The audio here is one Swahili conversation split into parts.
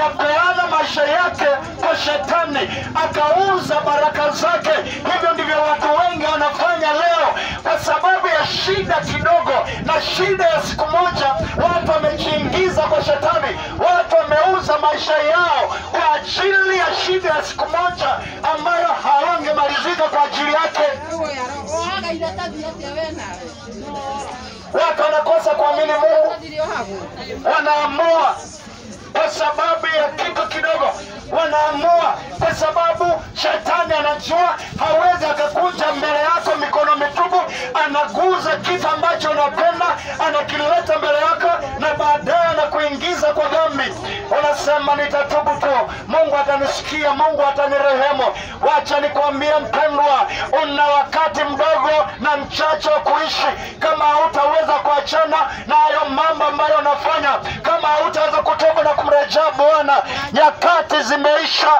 akayapeana maisha yake kwa shetani, akauza baraka zake. Hivyo ndivyo watu wengi wanafanya leo, kwa sababu ya shida kidogo na shida ya siku moja, watu wamejiingiza kwa shetani, watu wameuza maisha yao kwa ajili ya shida ya siku moja ambayo hawangemalizika kwa ajili yake. Watu wanakosa kuamini Mungu, wanaamua kwa sababu ya kitu kidogo, wanaamua kwa sababu shetani anajua hawezi akakuja mbele yako mikono mitupu, anaguza kitu ambacho unapenda, anakileta mbele yako na baadaye anakuingiza kwa dhambi. Unasema nitatubu tu, Mungu atanisikia, Mungu atanirehemu. Wacha nikwambie mpendwa, una wakati mdogo na mchache wa kuishi. Kama hautaweza kuachana na hayo mambo ambayo unafanya, kama hautaweza kutoka na kumrejea Bwana, nyakati zimeisha.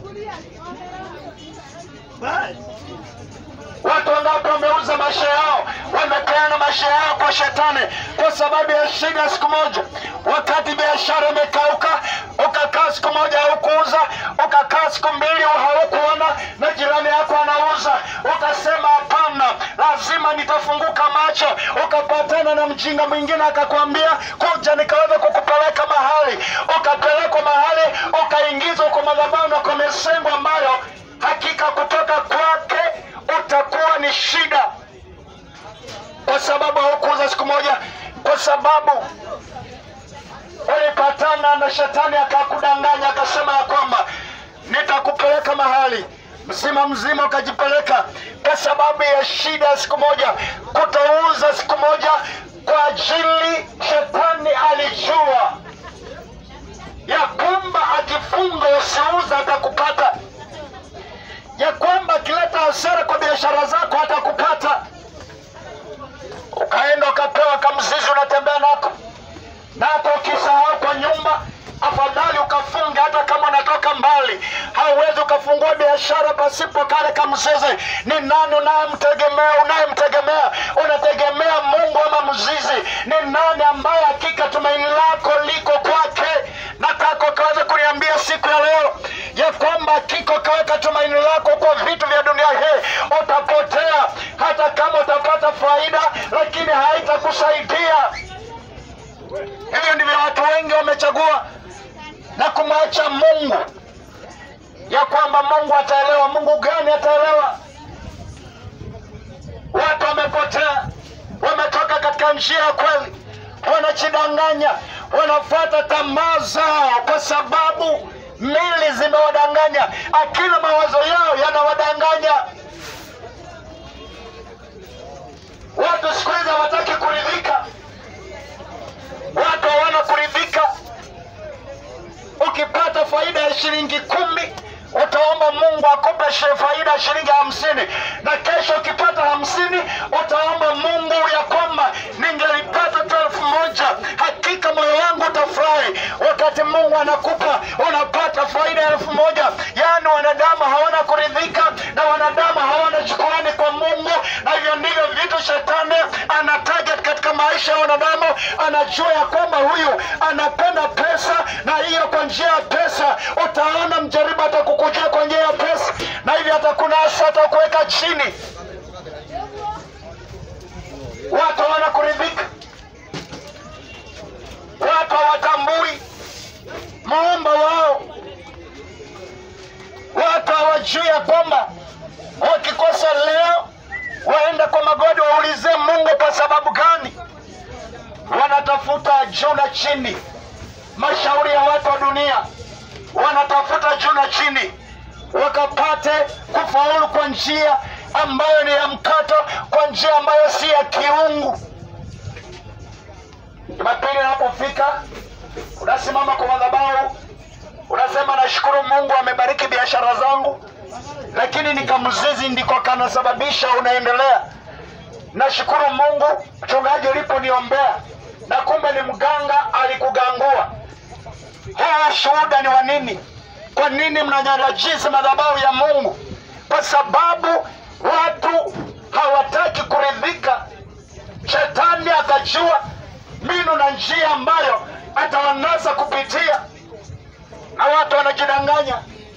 Watu wangapi wameuza maisha yao, wamepeana maisha yao kwa shetani kwa sababu ya shida siku moja. Wakati biashara imekauka, ukakaa siku moja haukuuza, ukakaa siku mbili haukuona, na jirani yako anauza, ukasema hapana, lazima nitafunguka macho. Ukapatana na mjinga mwingine akakwambia, kuja nikaweza kukupeleka mahali, ukapelekwa mahali, ukaingizwa kwa madhabahu na kwa misengo ambayo hakika kutoka kwake utakuwa ni shida, kwa sababu haukuuza siku moja, kwa sababu ulipatana na shetani akakudanganya, akasema ya kwamba nitakupeleka mahali mzima mzima, ukajipeleka kwa sababu ya shida ya siku moja, kutouza siku moja, kwa ajili shetani alijua ya kwamba akifunga usiuza atakupata ya kwamba akileta hasara kwa biashara zako hatakupata. Ukaenda ukapewa kamzizi unatembea nako, na hata ukisahau kwa nyumba, afadhali ukafunga. Hata kama unatoka mbali, hauwezi ukafungua biashara pasipo kale kamzizi. Ni nani unayemtegemea? Unayemtegemea, unategemea Mungu ama mzizi? Ni nani ambaye hakika tumaini lako liko kwake? Nataka ukaweza kuniambia siku ya leo ya kwamba hakika ukaweka tumaini lako kwa vitu vya dunia hii, utapotea. Hata kama utapata faida, lakini haitakusaidia. Hivyo ndivyo watu wengi wamechagua na kumwacha Mungu, ya kwamba Mungu ataelewa. Mungu gani ataelewa? Watu wamepotea, wametoka katika njia ya kweli, wanajidanganya, wanafuata tamaa zao, kwa sababu mili zimewadanganya, akili mawazo yao yanawadanganya. Watu siku hizi hawataki kuridhika, watu hawana kuridhika. Ukipata faida ya shilingi kumi utaomba Mungu akupe shi- faida ya shilingi hamsini na kesho ukipata hamsini utaomba Mungu ya kwamba ningelipata tu elfu moja. Hakika moyo wangu utafurahi wakati Mungu anakupa unapata faida ya elfu moja. Yaani wanadamu hawana kuridhika na wanadamu hawana shukrani kwa Mungu, na hivyo ndivyo vitu shetani ana target katika maisha ya wanadamu. Anajua ya kwamba huyu anapenda pesa, na hiyo kwa njia ya pesa utaona mjaribu atakukujia kwa njia ya pesa, na hivyo atakunasa, atakuweka chini. Watu hawana kuridhika, watu hawatambui muumba wao, watu hawajui ya kwamba wakikosa leo waenda kwa magodi waulize Mungu kwa sababu gani. Wanatafuta juu na chini, mashauri ya watu wa dunia, wanatafuta juu na chini wakapate kufaulu kwa njia ambayo ni ya mkato, kwa njia ambayo si ya kiungu. Jumapili inapofika, unasimama kwa madhabahu, unasema nashukuru Mungu amebariki biashara zangu, lakini ni kamzizi ndiko kanasababisha unaendelea. Nashukuru Mungu mchungaji uliponiombea, na kumbe ni mganga alikugangua. Huu shuhuda ni wa nini? Kwa nini mnanyarajiza madhabahu ya Mungu? Kwa sababu watu hawataki kuridhika. Shetani akajua mbinu na njia ambayo atawanasa kupitia, watu wanajidanganya.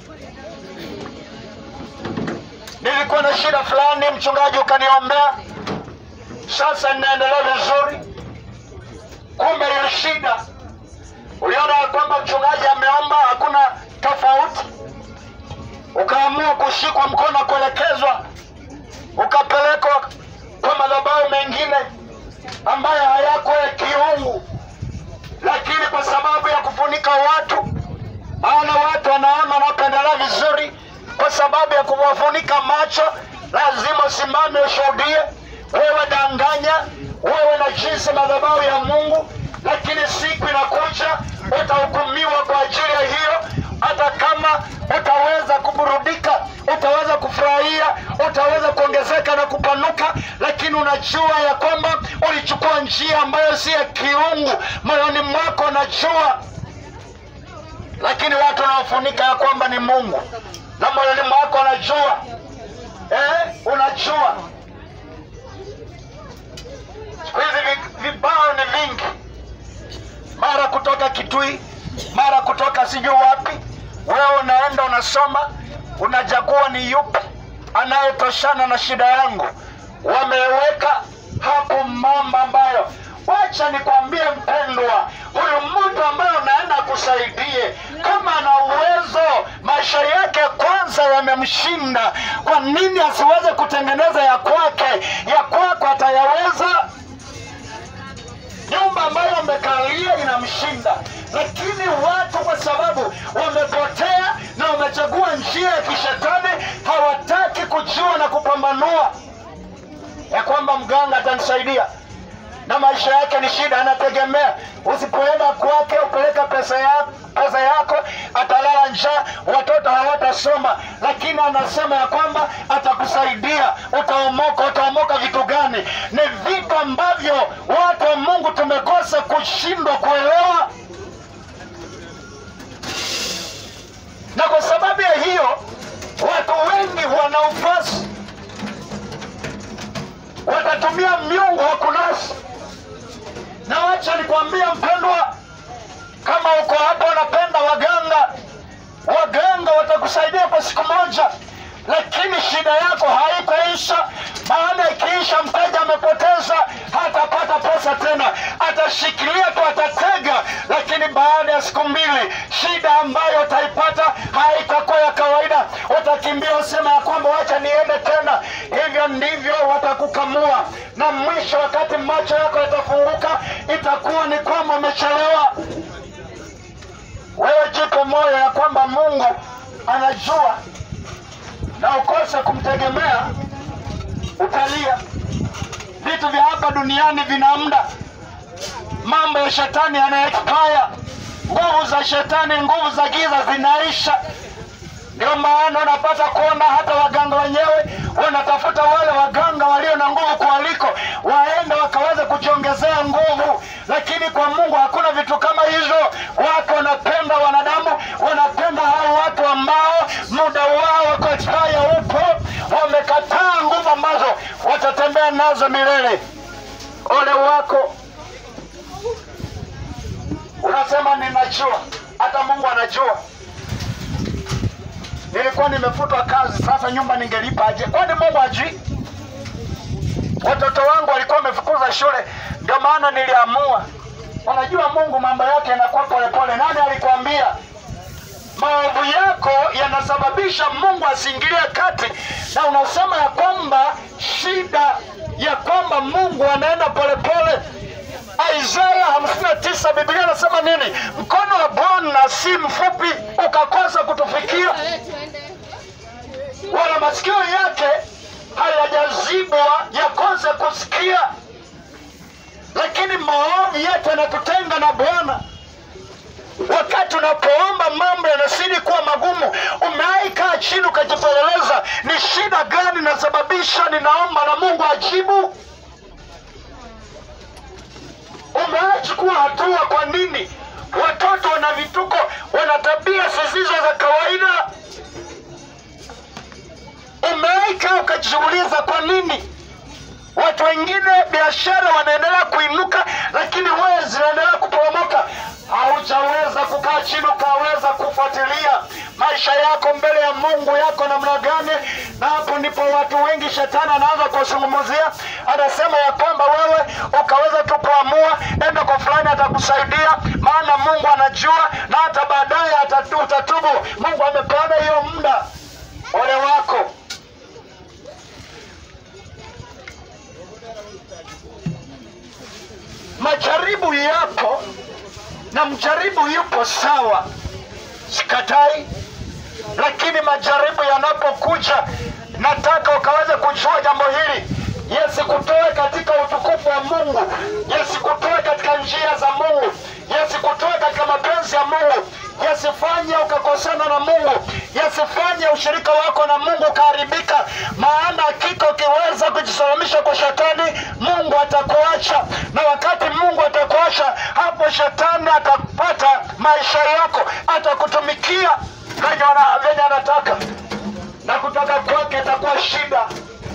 Nilikuwa na shida fulani, mchungaji ukaniombea, sasa ninaendelea vizuri. Kumbe hiyo shida uliona ya kwamba mchungaji ameomba, hakuna tofauti, ukaamua kushikwa mkono, kuelekezwa, ukapelekwa kwa madhabahu mengine ambayo hayako ya kiungu, lakini kwa sababu ya kufunika watu, maana watu wanaona wanapendelea vizuri, kwa sababu ya kuwafunika macho, lazima usimame ushuhudie. Wewe danganya, wewe na jinsi madhabahu ya Mungu, lakini siku inakuja utahukumiwa kwa ajili ya hiyo. Hata kama utaweza kuburudika, utaweza kufurahia, utaweza kuongezeka na kupanuka, lakini unajua ya kwamba ulichukua njia ambayo si ya kiungu. Moyoni mwako unajua, lakini watu wanaofunika ya kwamba ni Mungu, na moyoni mwako unajua eh, unajua siku hizi vi- vibao ni vingi, mara kutoka Kitui, mara kutoka sijui wapi. Wewe unaenda unasoma, unachagua ni yupi anayetoshana na shida yangu. Wameweka hapo mambo ambayo, wacha nikwambie mpendwa, huyu mtu ambaye unaenda kusaidie, kama ana uwezo, maisha yake kwanza yamemshinda, kwa nini asiweze kutengeneza ya kwake? Ya kwako atayaweza nyumba ambayo amekalia inamshinda, lakini watu kwa sababu wamepotea na wamechagua njia ya kishetani, hawataki kujua na kupambanua ya kwamba mganga atanisaidia na maisha yake ni shida, anategemea. Usipoenda kwake upeleka pesa yako, pesa yako atalala njaa, watoto hawatasoma, lakini anasema ya kwamba atakusaidia, utaomoka. Utaomoka vitu gani? Ni vitu ambavyo watu wa Mungu tumekosa kushindwa kuelewa, na kwa sababu ya hiyo watu wengi wana ufasi, watatumia miungu wa kunasi na wacha nikwambia mpendwa, kama uko hapa unapenda waganga, waganga watakusaidia kwa siku moja, lakini shida yako haitaisha. Maana ikiisha, mteja amepoteza, hatapata pesa tena, atashikilia tu, atatega, lakini baada ya siku mbili, shida ambayo utaipata haitakuwa ya kawaida. Utakimbia usema ya kwamba wacha niende tena. Hivyo ndivyo watakukamua, na mwisho, wakati macho yako yatafunguka, itakuwa ni kwamba umechelewa. Wewe jipe moyo ya kwamba Mungu anajua, na ukose kumtegemea, utalia. Vitu vya hapa duniani vina muda, mambo ya shetani yana expire, nguvu za shetani, nguvu za giza zinaisha. Ndio maana unapata kuona hata waganga wenyewe wanatafuta wale waganga walio na nguvu kualiko, waende wakaweze kujiongezea nguvu, lakini kwa Mungu hakuna vitu kama hizo. Watu wanapenda wanadamu, wanapenda hao watu ambao muda wao wa kuexpire upo, wamekataa nguvu ambazo watatembea nazo milele. Ole wako unasema ninajua, hata Mungu anajua nilikuwa nimefutwa kazi, sasa nyumba ningelipa aje? Kwani Mungu ajui? Watoto wangu walikuwa wamefukuza shule, ndio maana niliamua. Unajua Mungu mambo yake yanakuwa polepole. Nani alikwambia maovu yako yanasababisha Mungu asiingilie kati, na unasema ya kwamba shida ya kwamba Mungu anaenda polepole. Isaya hamsini na tisa Biblia anasema nini? Mkono wa Bwana si mfupi ukakosa kutufikia, wala masikio yake hayajazibwa yakose kusikia, lakini maovu yetu yanatutenga na Bwana. Wakati unapoomba mambo yanazidi kuwa magumu, umewahi kaa chini ukajipeleleza, ni shida gani inasababisha ninaomba na Mungu ajibu? Umechukua hatua. Kwa nini watoto wana vituko, wana tabia zisizo za kawaida? Umewaika ukajiuliza kwa nini watu wengine biashara wanaendelea kuinuka, lakini wewe zinaendelea kuporomoka? Haujaweza kukaa chini ukaweza kufuatilia Mungu yako namna gani, na hapo ndipo watu wengi shetani anaanza kuwazungumzia, anasema ya kwamba wewe ukaweza tu kuamua, enda kwa fulani atakusaidia, maana Mungu anajua, na hata baadaye atatu- utatubu. Mungu amepeana hiyo muda. Ole wako. Majaribu yapo na mjaribu yupo sawa, sikatai, lakini majaribu yanapokuja, nataka ukaweze kujua jambo hili, yasikutoe katika utukufu wa Mungu, yasikutoe katika njia za Mungu, yasikutoe katika mapenzi ya Mungu, yasifanye ukakosana na Mungu, yasifanye ushirika wako na Mungu ukaharibika. Maana hakika ukiweza kujisalimisha kwa shetani, Mungu atakuacha, na wakati Mungu atakuacha, hapo shetani atapata maisha yako, atakutumikia venye ana- venye anataka, na kutoka kwake itakuwa shida.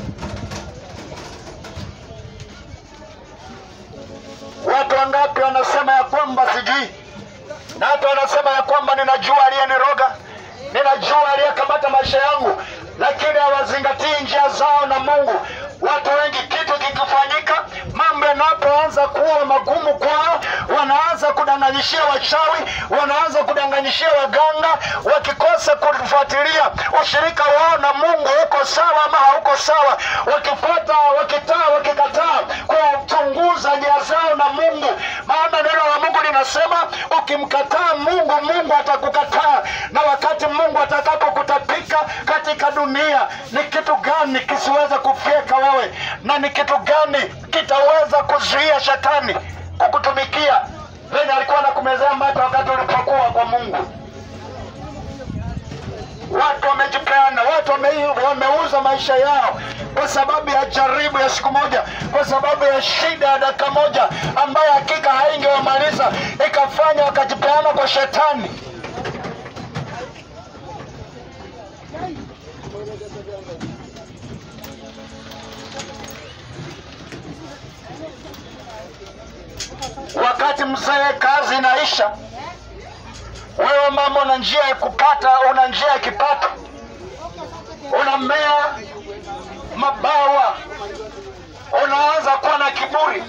Watu wangapi wanasema ya kwamba sijui, na hata wanasema ya kwamba ninajua aliyeniroga, ninajua aliyekamata maisha yangu, lakini hawazingatii njia zao na Mungu. Watu wengi, kitu kikifanyika, mambo yanapoanza kuwa magumu kwao, wanaanza kudanganyishia wachawi, wanaanza kudanganyishia waganga, wakikosa kufuatilia ushirika wao na Mungu uko sawa ama hauko sawa, wakifuata, wakitaa, wakikataa kuchunguza njia zao na Mungu, maana neno la Mungu linasema ukimkataa Mungu, Mungu atakukataa, na wakati Mungu atakapokutapika katika dunia, ni kitu gani kisiweza kufyeka wewe, na ni kitu gani kitaweza kuzuia shetani kukutumikia venye alikuwa anakumezea mate wakati ulipokuwa kwa Mungu? Watu wamejipeana, watu wame, wameuza maisha yao kwa sababu ya jaribu ya siku moja, kwa sababu ya shida ya dakika moja ambayo hakika haingewamaliza, ikafanya wakajipeana kwa shetani. Wakati mzee kazi inaisha, wewe mama una njia ya kupata, una njia ya kipato, unamea mabawa, unaanza kuwa na kiburi,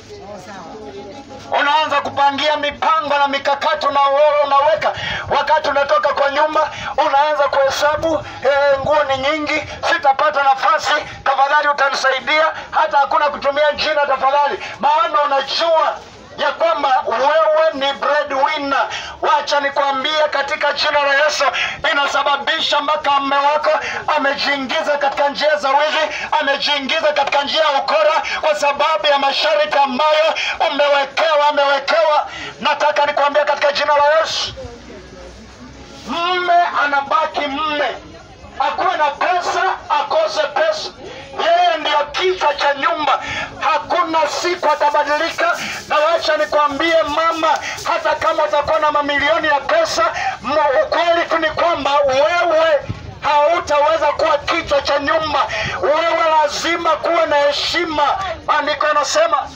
unaanza kupangia mipango na mikakati una, unaweka. Wakati unatoka kwa nyumba, unaanza kuhesabu eh, nguo ni nyingi, sitapata nafasi, tafadhali utanisaidia. Hata hakuna kutumia jina tafadhali, maana unajua ya kwamba wewe ni breadwinner. Wacha nikwambie katika jina la Yesu, inasababisha mpaka mme wako amejiingiza katika njia za wizi, amejiingiza katika njia ya ukora, kwa sababu ya masharti ambayo umewekewa, amewekewa. Nataka nikwambie katika jina la Yesu, mme anabaki mme, akuwe na pesa akose pesa, yeye ndiyo kichwa cha nyumba. Hakuna siku atabadilika, na wacha nikwambie mama, hata kama utakuwa na mamilioni ya pesa, m- ukweli tu ni kwamba wewe hautaweza kuwa kichwa cha nyumba. Wewe lazima kuwe na heshima. Maandiko yanasema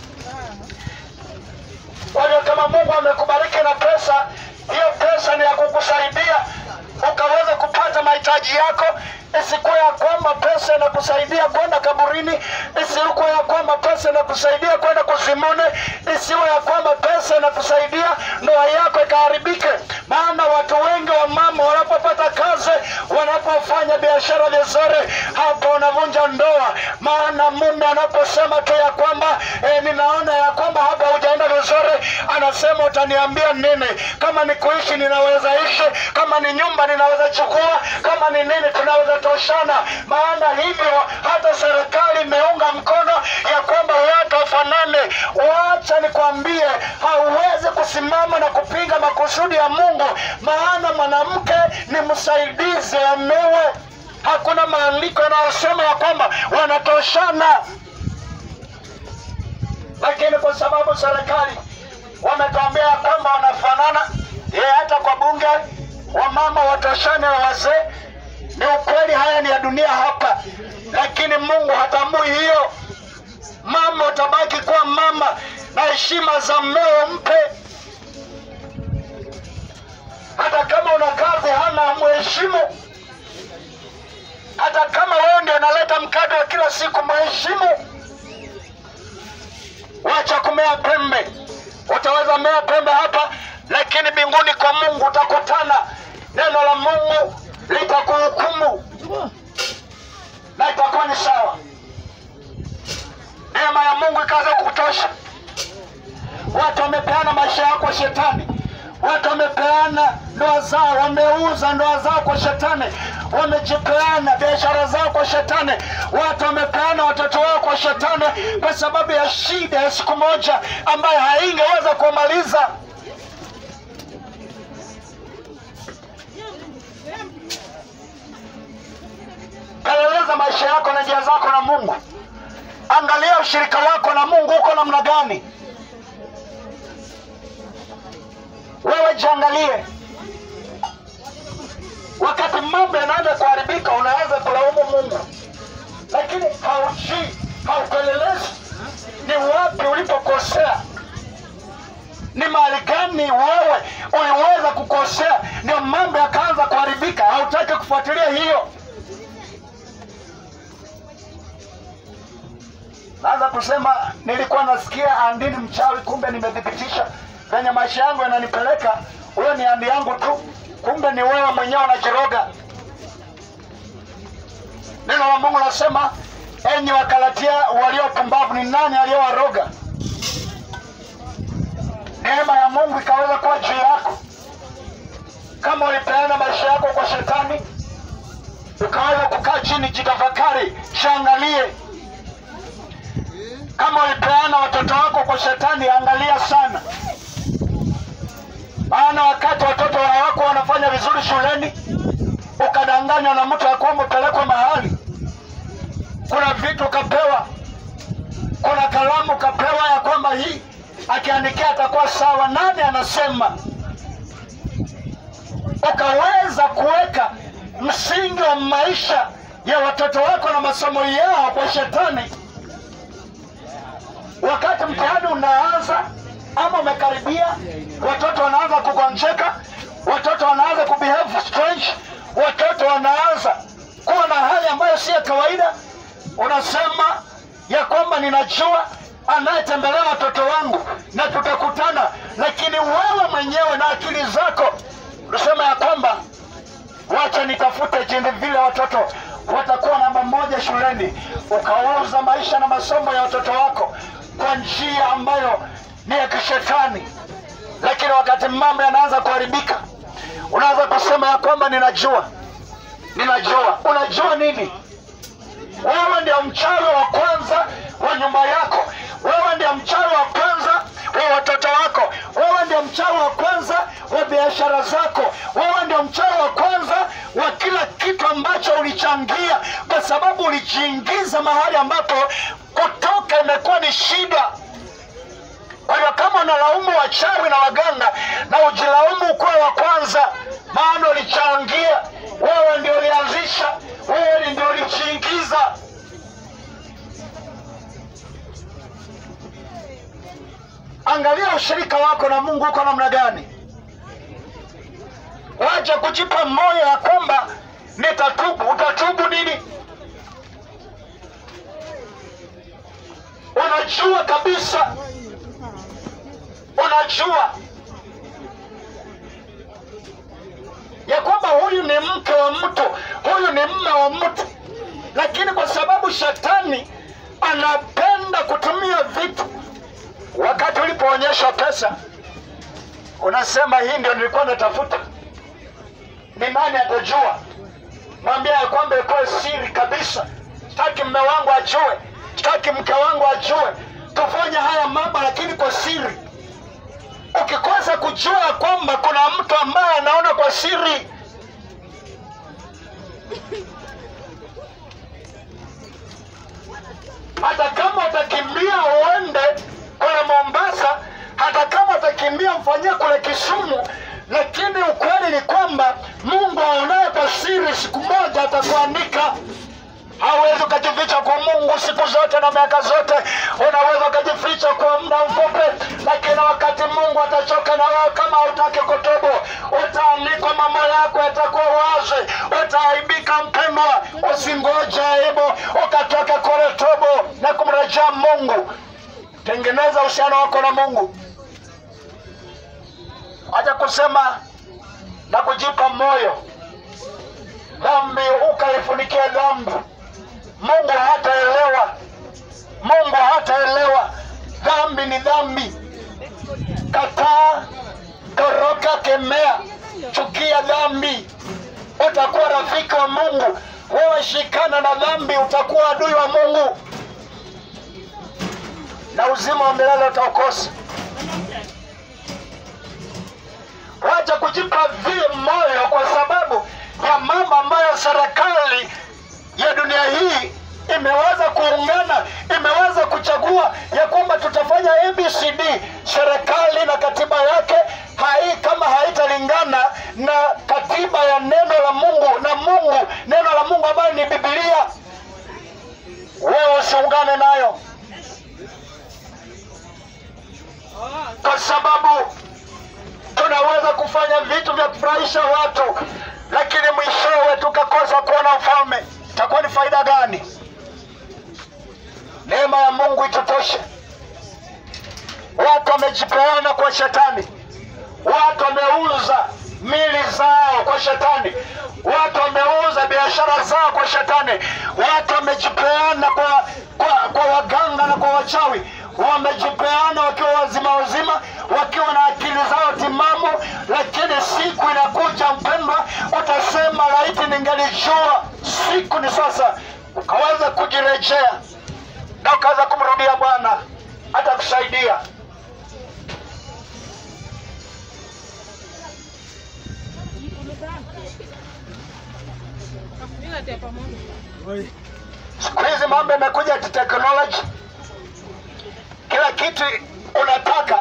kwa hiyo kama Mungu amekubariki na pesa, hiyo pesa ni ya kukusaidia ukaweza kupata mahitaji yako. Isikuwa ya kwamba pesa inakusaidia kwenda kaburini, isiwe ya kwamba pesa inakusaidia kwenda kuzimuni, isiwe ya kwamba pesa inakusaidia ndoa yako ikaharibike. Maana watu wengi wa mama wanapopata kazi, wanapofanya biashara vizuri, hapo wanavunja ndoa. Maana mume anaposema tu ya kwamba eh, ninaona ya kwamba hapa hujaenda vizuri, anasema utaniambia nini? Kama ni kuishi ninaweza ishi, kama ni nyumba ninaweza chukua, kama ni nini tunaweza toshana. Maana hivyo hata serikali imeunga mkono ya kwamba watu wafanane. Wacha nikwambie, hauwezi kusimama na kupinga makusudi ya Mungu, maana mwanamke ni msaidizi wa mume. Hakuna maandiko yanayosema ya kwamba wanatoshana lakini kwa sababu serikali wametuambia ya kwamba wanafanana, ye hata kwa bunge wamama watoshane na wazee. Ni ukweli, haya ni ya dunia hapa, lakini Mungu hatambui hiyo. Mama utabaki kuwa mama na heshima za mmeo mpe, hata kama una kazi hana mheshimu. kila siku mheshimu. Wacha kumea pembe. Utaweza mea pembe hapa, lakini mbinguni kwa Mungu utakutana. Neno la Mungu litakuhukumu na itakuwa ni sawa. Neema ya Mungu ikaanza kutosha. Watu wamepeana maisha yao kwa shetani, watu wamepeana ndoa zao, wameuza ndoa zao kwa shetani, wamejipeana biashara zao kwa shetani, watu wamepeana watoto wao kwa shetani kwa sababu ya shida ya siku moja ambayo haingeweza kumaliza. Peleleza maisha yako na njia zako na Mungu. Angalia ushirika wako na Mungu uko namna gani. Wewe jiangalie. Wakati mambo yanaanza kuharibika, unaweza kulaumu Mungu, lakini haujui, haupelelezi ni wapi ulipokosea, ni mahali gani wewe uliweza kukosea, ndio mambo yakaanza kuharibika. Hautaki kufuatilia hiyo. Naanza kusema nilikuwa nasikia andini mchawi, kumbe nimethibitisha venye maisha yangu yananipeleka, huyo ni andi yangu tu, kumbe ni wewe mwenyewe unajiroga. Neno la Mungu nasema, enyi Wakalatia waliopumbavu, ni nani aliyowaroga? Neema ya Mungu ikaweza kuwa juu yako. Kama ulipeana maisha yako kwa shetani, ukaweza kukaa chini, jitafakari, jiangalie kama ulipeana watoto wako kwa shetani, angalia sana, maana wakati watoto wako wanafanya vizuri shuleni, ukadanganywa na mtu ya kwamba upelekwa mahali, kuna vitu ukapewa, kuna kalamu ukapewa ya kwamba hii akiandikia atakuwa sawa. Nani anasema? Ukaweza kuweka msingi wa maisha ya watoto wako na masomo yao kwa shetani wakati mtihani unaanza ama umekaribia, watoto wanaanza kugonjeka, watoto wanaanza kubehave strange, watoto wanaanza kuwa na hali ambayo si ya kawaida. Unasema ya kwamba ninajua anayetembelea watoto wangu na tutakutana, lakini wewe mwenyewe na akili zako unasema ya kwamba wacha nitafute jinsi vile watoto watakuwa namba moja shuleni, ukauza maisha na masomo ya watoto wako kwa njia ambayo ni ya kishetani. Lakini wakati mambo yanaanza kuharibika, unaanza kusema ya kwamba ninajua, ninajua. Unajua nini? Wewe ndio mchawi wa kwanza wa nyumba yako, wewe ndio mchawi wa kwanza wa watoto wako, wewe ndio mchawi wa kwanza wa biashara zako, wewe ndio mchawi wa kwanza wa kila kitu ambacho ulichangia, kwa sababu ulijiingiza mahali ambapo kutoka imekuwa ni shida. Kwa hiyo kama unalaumu wachawi na waganga, na ujilaumu kuwa wa kwanza, maana ulichangia, wewe ndio ulianzisha, wewe ndio ulijiingiza. Angalia ushirika wako na Mungu uko namna gani. Wacha kujipa moyo ya kwamba nitatubu. Utatubu nini? Unajua kabisa, unajua ya kwamba huyu ni mke wa mtu, huyu ni mme wa mtu, lakini kwa sababu shetani anapenda kutumia vitu wakati ulipoonyesha pesa unasema hii ndio nilikuwa natafuta. Ni nani atajua? Mwambia ya kwamba ikuwe siri kabisa. Sitaki mme wangu ajue, sitaki mke wangu ajue. Tufanye haya mambo lakini kwa siri. Ukikosa kujua ya kwamba kuna mtu ambaye anaona kwa siri, hata kama utakimbia uende kule Mombasa, hata kama utakimbia mfanyie kule Kisumu, lakini ukweli ni kwamba Mungu aonaye kwa siri siku moja atakuandika. hauwezi ukajificha kwa Mungu siku zote na miaka zote. Unaweza ukajificha kwa muda mfupi, lakini wakati Mungu atachoka na wewe, kama hutaki kutubu, utaanikwa, mambo yako yatakuwa wazi, utaaibika. Mpendwa, usingoje aibu ukatoke kule, tubu na kumrejea Mungu. Tengeneza uhusiano wako na Mungu, acha kusema na kujipa moyo dhambi ukaifunikia dhambi. Mungu hataelewa, Mungu hataelewa. Dhambi ni dhambi. Kataa, toroka, kemea, chukia dhambi, utakuwa rafiki wa Mungu. Wewe shikana na dhambi, utakuwa adui wa Mungu na uzima wa milele utaukosa. Wacha kujipa vile moyo kwa sababu ya mambo ambayo serikali ya dunia hii imeweza kuungana, imeweza kuchagua ya kwamba tutafanya ABCD. Serikali na katiba yake hai, kama haitalingana na katiba ya neno la Mungu na Mungu, neno la Mungu ambayo ni Biblia, wewe usiungane nayo kwa sababu tunaweza kufanya vitu vya kufurahisha watu, lakini mwishowe tukakosa kuona ufalme. Itakuwa ni faida gani? Neema ya Mungu itutoshe. Watu wamejipeana kwa shetani, watu wameuza mili zao kwa shetani, watu wameuza biashara zao kwa shetani, watu wamejipeana kwa, kwa, kwa waganga na kwa wachawi wamejipeana wakiwa wazima wazima, wakiwa na akili zao timamu, lakini siku inakuja, mpendwa, utasema laiti ningelijua. Siku ni sasa, ukaweza kujirejea na ukaweza kumrudia Bwana, atakusaidia. Siku hizi mambo yamekuja kiteknoloji, kila kitu unataka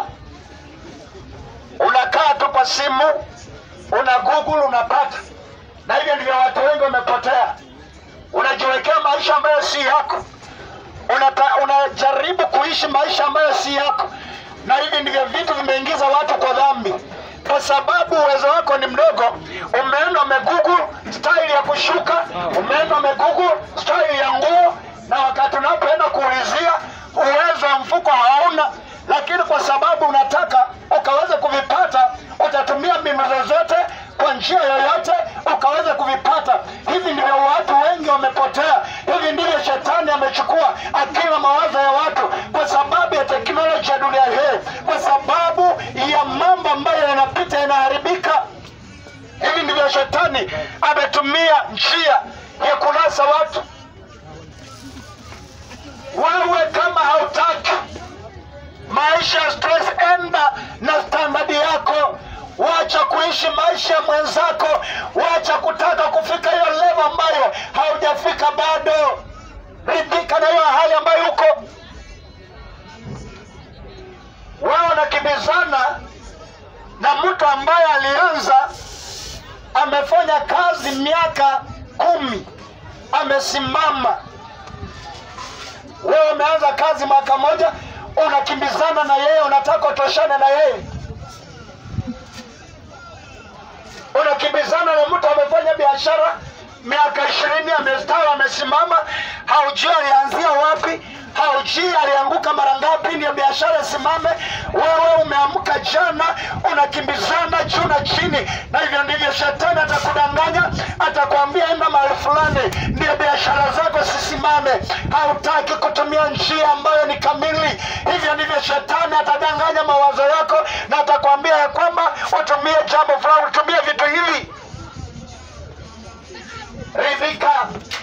unakaa tu kwa simu, una Google unapata, na hivyo ndivyo watu wengi wamepotea. Unajiwekea maisha ambayo si yako, unata, unajaribu kuishi maisha ambayo si yako, na hivi ndivyo vitu vimeingiza watu kwa dhambi, kwa sababu uwezo wako ni mdogo. Umeenda umegoogle style ya kushuka, umeenda umegoogle style ya nguo, na wakati unapoenda kuulizia uwezo wa mfuko hauna, lakini kwa sababu unataka ukaweza kuvipata, utatumia mbinu zozote kwa njia yoyote ukaweza kuvipata. Hivi ndivyo watu wengi wamepotea. Hivi ndivyo shetani amechukua akili na mawazo ya watu, kwa sababu ya teknolojia ya dunia hii, kwa sababu ya mambo ambayo yanapita yanaharibika. Hivi ndivyo shetani ametumia njia ya kunasa watu. Wewe kama hautaki maisha ya stress, enda na standadi yako. Wacha kuishi maisha ya mwenzako, wacha kutaka kufika hiyo level ambayo haujafika bado. Ridhika na hiyo hali ambayo uko wewe. Unakimbizana na mtu ambaye alianza, amefanya kazi miaka kumi, amesimama. Wewe umeanza kazi mwaka moja, unakimbizana na yeye, unataka utoshane na yeye unakimbizana na mtu amefanya biashara miaka ishirini, amestawi, amesimama, haujui alianzia wapi, haujui alianguka mara ngapi ndio biashara isimame. Wewe umeamka jana, unakimbizana juu na chini, na hivyo ndivyo shetani atakudanganya, atakwambia enda mahali fulani ndio biashara zako zisimame. Hautaki kutumia njia ambayo ni kamili, hivyo ndivyo shetani atadanganya mawazo yako, na atakwambia ya kwamba utumie jambo fulani, utumie vitu hivi. Ridhika,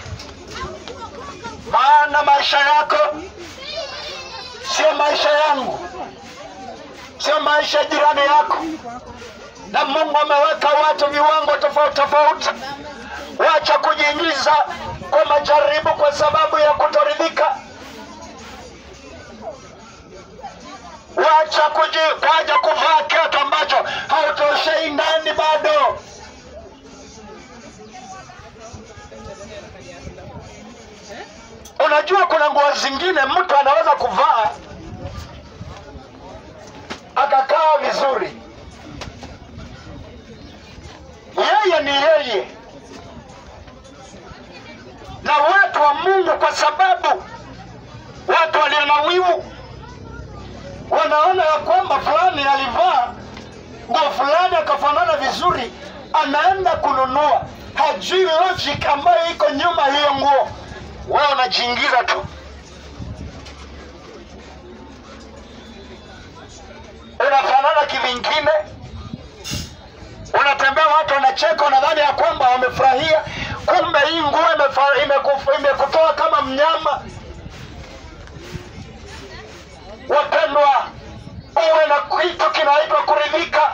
maana maisha yako sio maisha yangu, sio maisha ya jirani yako. Na Mungu ameweka watu viwango tofauti tofauti. Wacha kujiingiza kwa majaribu kwa sababu ya kutoridhika. Wacha kuji, wacha kuvaa kiatu ambacho hautoshei ndani bado. kuna nguo zingine mtu anaweza kuvaa akakaa vizuri yeye ni yeye na watu wa mungu kwa sababu watu walio na wivu wanaona ya kwamba fulani alivaa nguo fulani akafanana vizuri anaenda kununua hajui logic ambayo iko nyuma hiyo nguo wewe unajiingiza tu unafanana kivingine unatembea watu wanacheka unadhani ya kwamba wamefurahia kumbe hii nguo imefa- imekufa- imekutoa kama mnyama wapendwa uwe na kitu kinaitwa kuridhika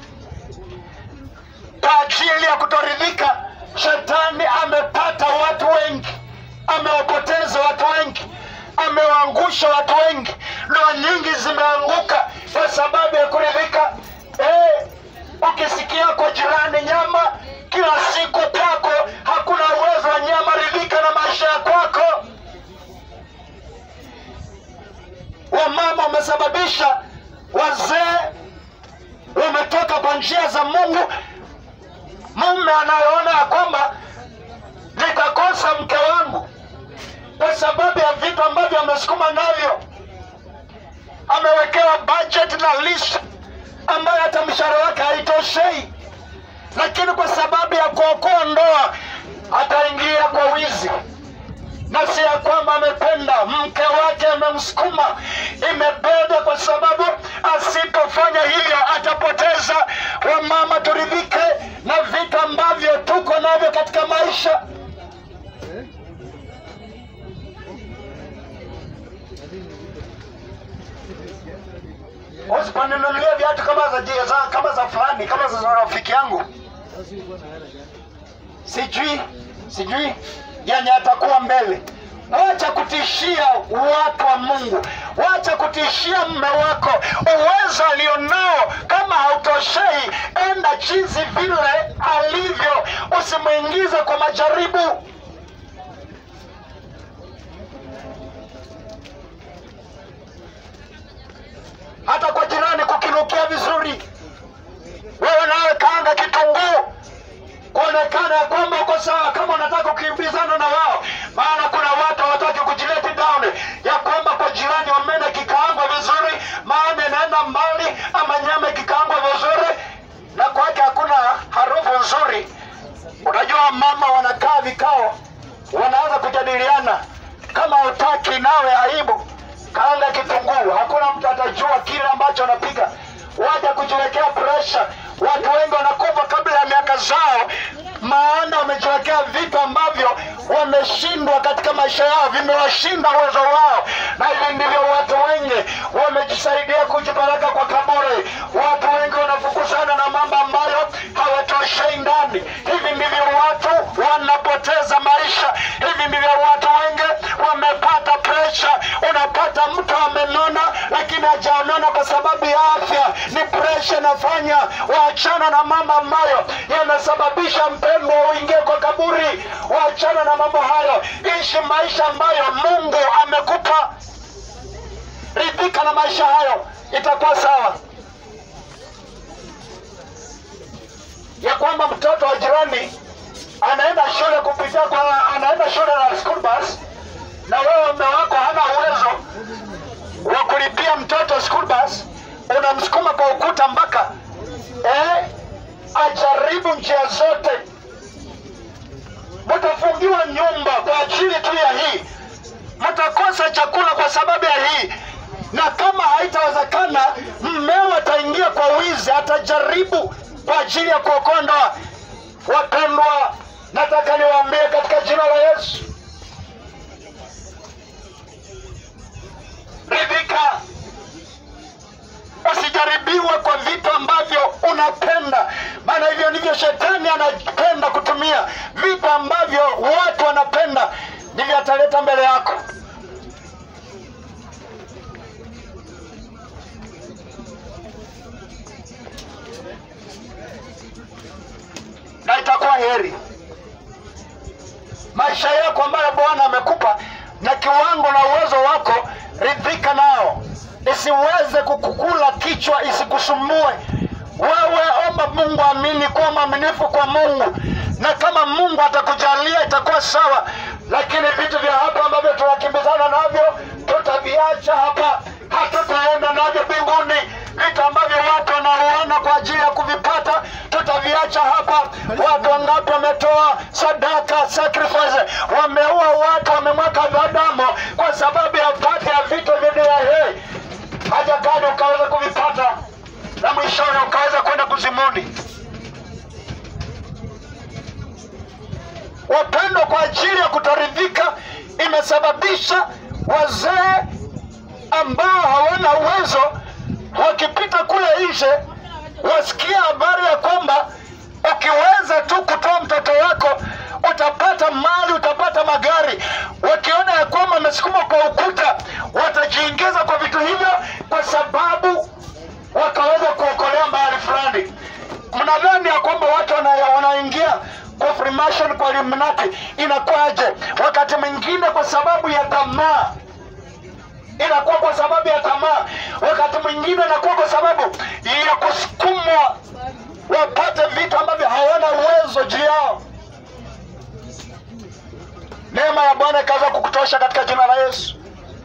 kwa ajili ya kutoridhika shetani amepata watu wengi amewapoteza watu wengi amewaangusha watu wengi ndoa nyingi zimeanguka kwa sababu ya kuridhika eh, ukisikia kwa jirani nyama kila siku kwako hakuna uwezo wa nyama ridhika na maisha ya kwako wamama wamesababisha wazee wametoka kwa njia za mungu mume anayeona ya kwamba nitakosa mke wangu kwa sababu ya vitu ambavyo amesukuma navyo amewekewa budget na list ambayo hata mshahara wake haitoshei lakini kwa sababu ya kuokoa ndoa ataingia kwa wizi na si ya kwamba amependa mke wake amemsukuma imebeda kwa sababu asipofanya hivyo atapoteza wamama turidhike na vitu ambavyo tuko navyo katika maisha usiponinunulia viatu kama za, za kama za fulani kama za rafiki yangu sijui sijui yenye atakuwa mbele wacha kutishia watu wa mungu wacha kutishia mme wako uwezo alionao kama hautoshei enda jinsi vile alivyo usimwingize kwa majaribu hata kwa jirani kukinukia vizuri wewe nawe kaanga kitunguu kuonekana ya kwamba uko sawa kama unataka kukimbizana na wao maana kuna watu hawataki kujileti down ya kwamba kwa jirani wamena kikaangwa vizuri maana inaenda mbali ama nyama ikikaangwa vizuri na kwake hakuna harufu nzuri unajua mama wanakaa vikao wanaanza kujadiliana kama utaki nawe aibu kaanga kitunguu hakuna mtu atajua kile ambacho anapiga waja kujiwekea presha watu wengi wanakufa kabla ya miaka zao maana wamejiwekea vitu ambavyo wameshindwa katika maisha yao vimewashinda uwezo wao na hivi ndivyo watu wengi wamejisaidia kujipeleka kwa kaburi watu wengi wanafukuzana na mambo ambayo hawatoshei ndani hivi ndivyo watu wanapoteza maisha hivi ndivyo watu wengi wamepata presha unapata mtu amenona lakini hajaonona kwa sababu ya afya ni presha inafanya waachana na mambo ambayo yanasababisha mpendwa uingie kwa kaburi waachana na mambo hayo ishi maisha ambayo mungu amekupa ridhika na maisha hayo itakuwa sawa ya kwamba mtoto wa jirani anaenda shule kupitia kwa anaenda shule na school bus na wewe mume wako hana uwezo wa kulipia mtoto school bus unamsukuma kwa ukuta mpaka eh, ajaribu njia zote mtafungiwa nyumba kwa ajili tu ya hii mtakosa chakula kwa sababu ya hii na kama haitawezekana mmeo ataingia kwa wizi atajaribu kwa ajili ya kuokoa ndoa wapendwa nataka niwaambie katika jina la yesu ridhika usijaribiwe kwa vitu ambavyo unapenda maana hivyo ndivyo shetani anapenda kutumia vitu ambavyo watu wanapenda ndivyo ataleta mbele yako na itakuwa heri maisha yako ambayo bwana amekupa na kiwango na uwezo wako, ridhika nao, isiweze kukukula kichwa, isikusumbue wewe. Omba Mungu, amini, kuwa mwaminifu kwa Mungu, na kama Mungu atakujalia itakuwa sawa, lakini vitu vya hapa ambavyo tunakimbizana navyo tutaviacha hapa, hatutaenda navyo mbinguni. Vitu ambavyo watu wanauana kwa ajili ya kuvipata tutaviacha hapa. Watu wangapi wametoa sadaka sacrifice, wameua watu, wamemwaka damu kwa sababu ya pati ya vitu vya dunia hii, haja gani ukaweza kuvipata na mwishowe ukaweza kwenda kuzimuni. Wapendwa, kwa ajili ya kutoridhika imesababisha wazee ambao hawana uwezo wakipita kule nje wasikia habari ya kwamba ukiweza tu kutoa mtoto wako utapata mali, utapata magari. Wakiona ya kwamba amesukuma kwa ukuta, watajiingiza kwa vitu hivyo kwa sababu wakaweza kuokolea mahali fulani. Mnadhani ya kwamba watu wana- wanaingia kwa Freemason, kwa Illuminati inakuwaje? Wakati mwingine kwa sababu ya tamaa inakuwa kwa sababu ya tamaa, wakati mwingine inakuwa kwa sababu ya kusukumwa wapate vitu ambavyo hawana uwezo juu yao. Neema ya Bwana ikaweza kukutosha katika jina la Yesu.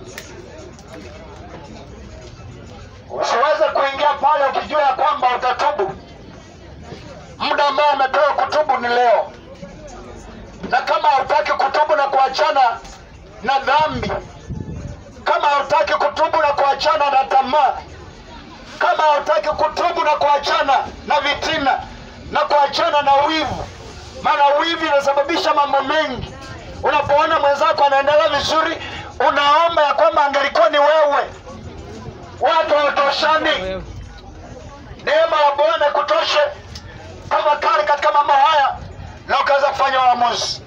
Usiweze kuingia pale ukijua ya kwamba utatubu. Muda ambao umepewa kutubu ni leo, na kama hautaki kutubu na kuachana na dhambi kama hautaki kutubu na kuachana na tamaa, kama hautaki kutubu na kuachana na vitina na kuachana na wivu, maana wivu inasababisha mambo mengi. Unapoona mwenzako anaendelea vizuri, unaomba ya kwamba angelikuwa ni wewe. Watu hawatoshani. Neema ya Bwana kutoshe tafakari katika mambo haya na ukaweza kufanya uamuzi.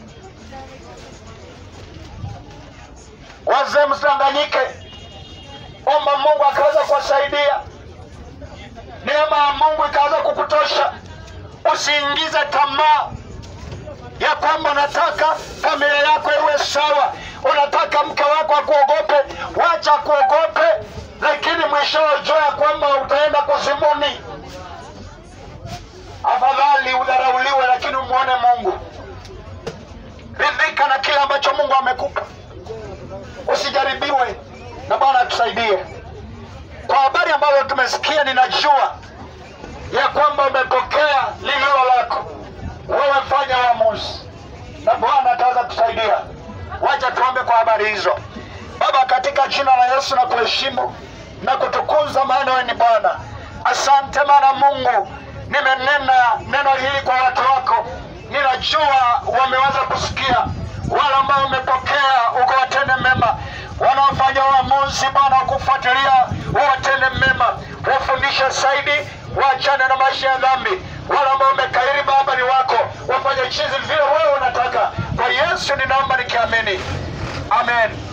Wazee msidanganyike, omba Mungu akaweza kuwasaidia, neema ya Mungu ikaweza kukutosha. Usiingize tamaa ya kwamba unataka familia yako iwe sawa, unataka mke wako akuogope. Wacha kuogope, lakini mwishowe jua ya kwamba utaenda kuzimuni. Afadhali udharauliwe, lakini umwone Mungu. Ridhika na kile ambacho Mungu amekupa usijaribiwe na Bwana atusaidie. Kwa habari ambazo tumesikia, ninajua ya kwamba umepokea lililo lako. Wewe fanya uamuzi na Bwana ataweza kusaidia. Wacha tuombe kwa habari hizo. Baba, katika jina la Yesu na kuheshimu na kutukuza, maana wewe ni Bwana. Asante maana Mungu, nimenena neno hili kwa watu wako, ninajua wameweza kusikia. Wale ambao umepokea ukawatende mema, wanaofanya uamuzi Bwana wa kufuatilia uwatende mema, wafundishe zaidi, waachane na maisha ya dhambi. Wale ambao umekairi Baba ni wako, wafanye chizi vile wewe unataka. Kwa Yesu ninaomba nikiamini, amen.